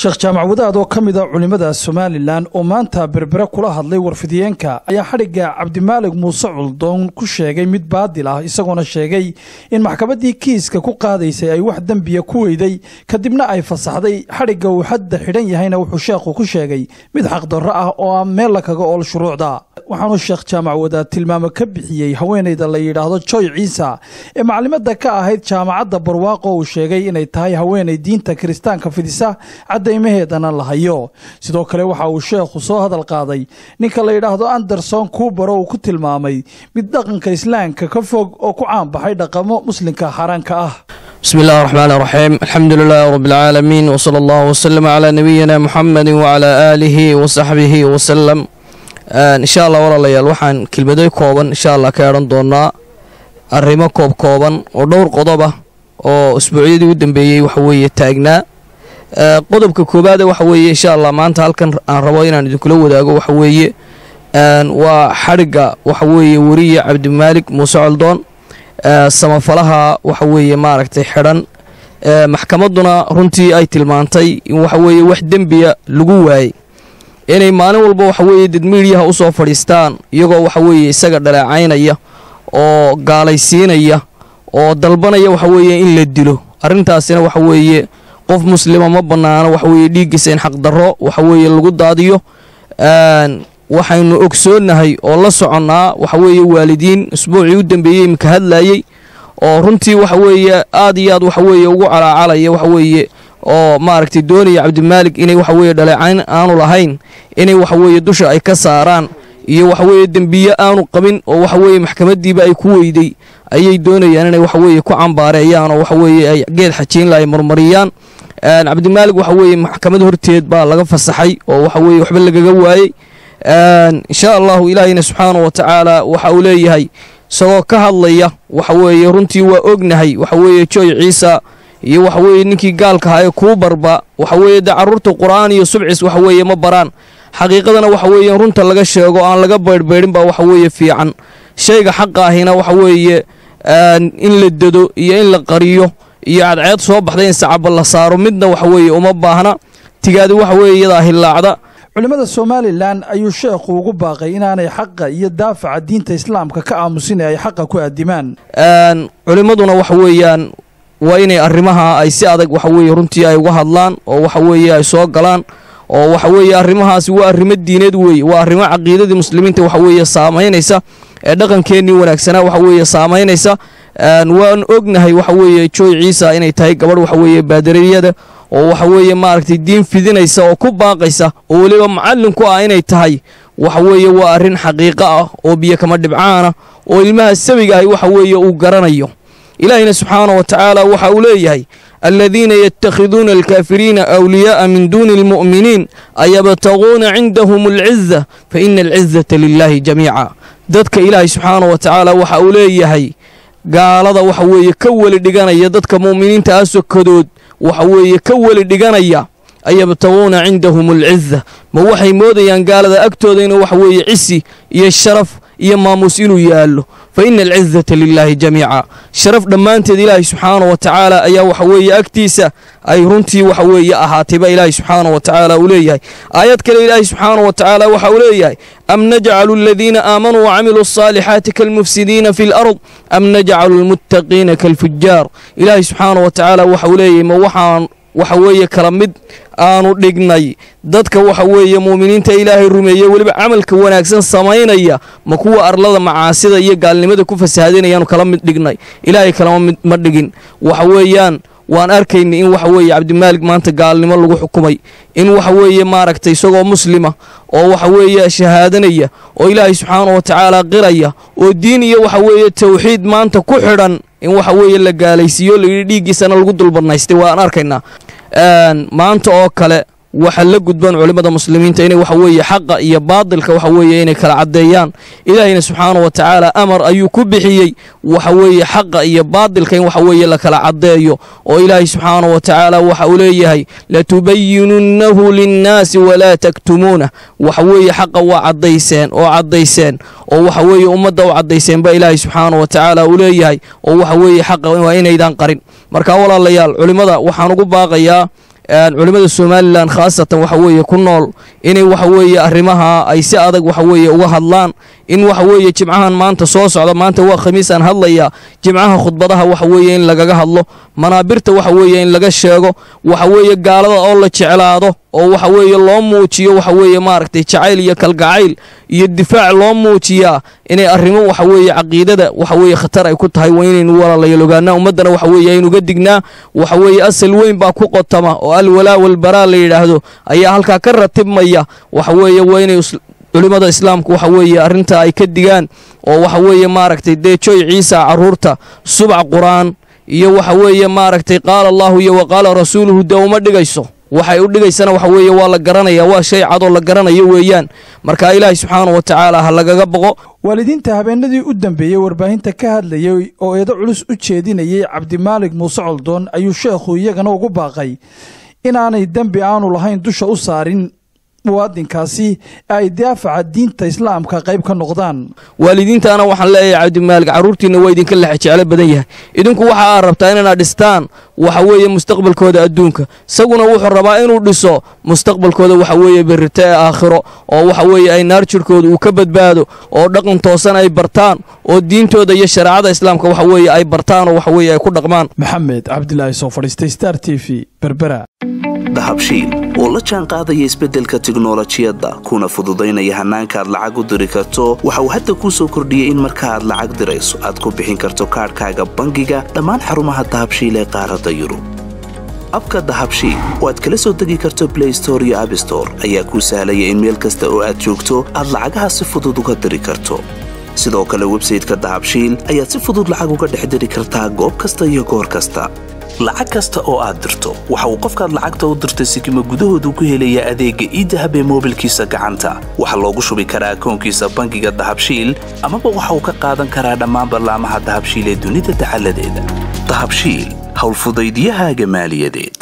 sheekh jaamac wadaad oo ka mid a culimmada somalilan oo maanta berbere kula hadlay warfidiyeenka ayaa xadhigga cabdimaalig muuse culdoon ku sheegay mid baadil ah isagoona sheegay in maxkamaddii kiiska ku qaadaysay ay wax dembiya ku weyday kadibna ay fasaxday xadhigga uu xadda xidhan yahayna wuxuu sheekhu ku sheegay mid xaqdarro ah oo aan meel la kaga ool shuruucda waxaanu sheekh jaamac wadaad tilmaamo ka bixiyey haweenayda la yidhaahdo joy ciisa ee maclimada ka ahayd jaamacadda barwaaqo uu sheegay inay tahay haweenay diinta kiristaanka fidisa caddaymaheedana la hayo sidoo kale waxa uu sheekhu soo hadal qaaday ninka la yidhaahdo anderson kuubaro uu ku tilmaamay mid dhaqanka islaamka ka fog oo ku caanbaxay dhaqamo muslimka xaaraanka ah bismi illahi raxmaan raxiim alxamdu lilaah rab alcaalamiin wsala allahu wslama calaa nabiyina muxamedi wacalaa aalihi wasaxbihi wasalam insha allah walaalayaal waxaan kelmaday kooban insha allah ka edhan doonaa arrimo koob kooban oo dhowr qodob ah oo isbuucyadii u dambeeyey waxa weeye taagnaa qodobka koowaade waxa weeye insha allah maanta halkan aan rabo inaan idinkula wadaago waxa weeye waa xadhigga waxa weeye weriye cabdimaalik muuse coldoon samafalaha waxa weeye maaragtay xidhan maxkamadduna runtii ay tilmaantay in waxa weeye wax dembiya lagu waayey inay maalin walba waxa weeye dad miidyaha u soo fadhiistaan iyagoo waxa weeye isaga dhaleecaynaya oo gaalaysiinaya oo dalbanaya waxa weeye in la dilo arrintaasina waxa weeye qof muslima ma bannaano waxa weeye dhiiggiisa in xaqdarro waxa weeye lagu daadiyo waxaynu ogsoonnahay oo la soconnaa waxa weeye waalidiin isbuucii u dambeeyey imika hadlayey oo runtii waxa weeye aad iyo aad waxa weeye ugu calaacalaya waxa weeye oo maaragtay doonaya cabdimaalik inay waxa weeye dhaleecayn aanu lahayn inay waxa weeye dusha ay ka saaraan iyo waxa weeye dembiye aanu qabin oo waxa weeye maxkamaddiiba ay ku weyday ayay doonayaan inay waxa weeye ku cambaareeyaan oo waxa weeye ay geed xajiinla ay marmariyaan cabdimaalig waxa weeye maxkamad horteed baa laga fasaxay oo waxa weeye waxba lagaga waayey insha allahu ilaahayna subxaanahu wa tacaala waxa uu leeyahay isagoo ka hadlaya waxa weeye runtii waa ognahay waxa weeye joy ciisa iyo waxa weeye ninkii gaalka ahaa ee kuu barba waxa weeye dee carruurta qur'aan iyo subcis waxa weeye ma baraan xaqiiqadana waxa weeye runta laga sheego aan laga baydhbaydhin baa waxa weeye fiican shayga xaqa ahina waxa weeye in la dado iyo in la qariyo iyo cadceed soo baxda in sacaba la saaro midna waxa weeye uma baahna tigaadi waxa weeye iyadaa hillaacda culimmada somalilan ayuu sheekhu ugu baaqay inaanay xaqa iyo daafaca diinta islaamka ka aamusin ee ay xaqa ku aadimaan culimmaduna waxa weeyaan waa inay arrimaha ay si adag waxa weeye runtii ay uga hadlaan oo waxa weeye ay soo galaan oo waxa weeye arrimahaasi waa arrimo diineed weeye waa arrimo caqiidadii muslimiinta waxa weeye saamaynaysa ee dhaqankeennii wanaagsanaa waxa weeye saamaynaysa waan ognahay waxa weeye joy ciisa inay tahay gabadh waxa weeye baadariyada oo waxa weeye maaragtay diin fidinaysa oo ku baaqaysa oo weliba macallin ku ah inay tahay waxa weeye waa arrin xaqiiqo ah oo biyo kama dhibcaana oo ilmaha sawiga ahi waxa weeye uu garanayo ilaahina subxaana wa tacaala waxa uu leeyahay aladiina yatakhiduuna alkaafiriina awliyaa'a min duuni almu'miniin ayabtaguuna cindahum alciza fa ina alcizata lilaahi jamiica dadka ilaahay subxaana wa tacaala waxa uu leeyahay gaalada waxa weeye ka weli dhiganaya dadka mu'miniinta ah sokadood waxa weeye ka weli dhiganaya ayabtaguuna cindahum alciza ma waxay moodayaan gaalada agtooda inuu waxa weeye cisi iyo sharaf iyo maamuus inuu yaallo fa ina alcizata lilaahi jamiica sharaf dhammaanteed ilaahay subxaana wa tacaala ayaa waxa weeye agtiisa ay runtii waxa weeye ahaatayba ilaahay subxaana wa tacaala uu leeyahay aayad kale ilaahay subxaana wa tacaala waxa uu leeyahay am najcalu aladiina aamanuu wacamiluu asaalixaati kalmufsidiina fi lard am najcalu almuttaqiina kalfujaar ilaahay subxaana wa tacaala waxa uu leeyahay ma waxaan waxa weeye kala mid aanu dhignay dadka waxa weeye muuminiinta ilaahay rumeeye weliba camalka wanaagsan samaynaya ma kuwa arlada macaasida iyo gaalnimada ku fasahaadinayaanu kala mid dhignay ilaahay kalama mid ma dhigin waxa weeyaan waan arkaynay in waxa weeye cabdimaalig maanta gaalnimo lagu xukumay in waxa weeye maaragtay isagoo muslima oo waxa weeye shahaadanaya oo ilaahay subxaana wa tacaala qiraya oo diin iyo waxa weeye tawxiid maanta ku xidhan in waxa weeye la gaalaysiiyo layidhi dhiiggiisana lagu dulbanaystay waan arkaynaa maanta oo kale waxa la gudban culimmada muslimiinta inay waxa weeye xaqa iyo baadilka waxa weeye inay kala caddeeyaan ilaahayna subxaana wa tacaala amar ayuu ku bixiyey waxa weeye xaqa iyo baadilka in waxa weeye la kala caddeeyo oo ilaahay subxaana wa tacaala waxa uu leeyahay latubayinunnahu linnaasi walaa taktumuunah waxa weeye xaqa waa caddayseen oo caddayseen oo waxa weeye ummadda u caddayseen ba ilaahay subxaana wa tacaala uu leeyahay oo waxa weeye xaqa waa inaydaan qarin marka walaalayaal culimmada waxaan ugu baaqayaa culimmada somalilan khaasatan waxa weeye ku nool inay waxa weeye arrimaha ay si adag waxa weeye uga hadlaan in waxa weeye jimcahan maanta soo socda maanta waa khamiis aan hadlaya jimcaha khudbadaha waxa weeye in lagaga hadlo manaabirta waxa weeye in laga sheego waxa weeye gaalada oo la jeclaado oo waxa weeye loo muujiyo waxa weeye maaragtay jacayl iyo kalgacayl iyo difaac loo muujiyaa inay arrimo waxa weeye caqiidada waxa weeye khatar ay ku tahay waa inaynu walaalayaal ogaanaa ummaddana waxa weeye aynuga dignaa waxa weeye asal weyn baa ku qotama oo alwalaa walbaraa la yidhaahdo ayaa halkaa ka ratibmaya waxa weeye waa inay culimmada islaamku waxa weeye arrinta ay ka digaan oo waxa weeye maaragtay dee joy ciisa carruurta subac qur-aan iyo waxa weeye maaragtay qaala allaahu iyo wa qaala rasuuluhu dee uma dhigayso waxay u dhigaysana waxa weeye waa la garanaya waa shay cadoo la garanayo weeyaan marka ilaahay subxaana wa tacaala ha lagaga boqo waalidiinta habeenadii u dambeeyey warbaahinta ka hadlayay oo eedo culus u jeedinayay cabdimaalig muuse coldoon ayuu sheekhu iyagana ugu baaqay inaanay dembi aanu lahayn dusha u saarin muwaadinkaasi ay daafaca diinta islaamka qayb ka noqdaan waalidiintaana waxaan leeyahay cabdimaalig carruurtiinna waa idinka lex jeclo badan yahay idinku waxa aad rabtaa inaad dhistaan waxa weeye mustaqbalkooda adduunka isaguna wuxuu rabaa inuu dhiso mustaqbalkooda waxa weeye berrito ee aakhiro oo waxa weeye ay naar jirhkooda uu ka badbaado oo dhaqan toosan ay bartaan oo diintooda iyo shareecada islaamka waxa weeye ay bartaan oo waxa weeye ay ku dhaqmaan maxamed cabdilaahi soo fadhiistay star t v berbera dahabshiil oo la jaan qaadaya isbeddelka tiknolojiyadda kuna fududaynaya hannaanka aad lacag u diri karto waxa uu hadda kuu soo kordhiyey in marka aad lacag dirayso aad ku bixin karto kaadhkaaga bangiga dhammaan xarumaha dahabshiil ee qaaradda yurub abka dahabshiil oo aad kala soo degi karto blay store iyo abstore ayaa kuu sahlaya in meel kasta oo aad joogto aad lacagaha si fudud uga diri karto sidoo kale websayteka dahabshiil ayaad si fudud lacag uga dhex diri kartaa goob kasta iyo goor kasta lacag kasta oo aad dirto waxa uu qofkaad lacagta u dirtay sikima gudahoodu ku helayaa adeegga iidahab ee moobilkiisa gacanta waxaa loogu shubi karaa akoonkiisa bangiga dahabshiil amaba waxa uu ka qaadan karaa dhammaan ballaamaha dahabshiil ee dunida dacaladeeda dahabshiil howlfudaydyahaaga maaliyadeed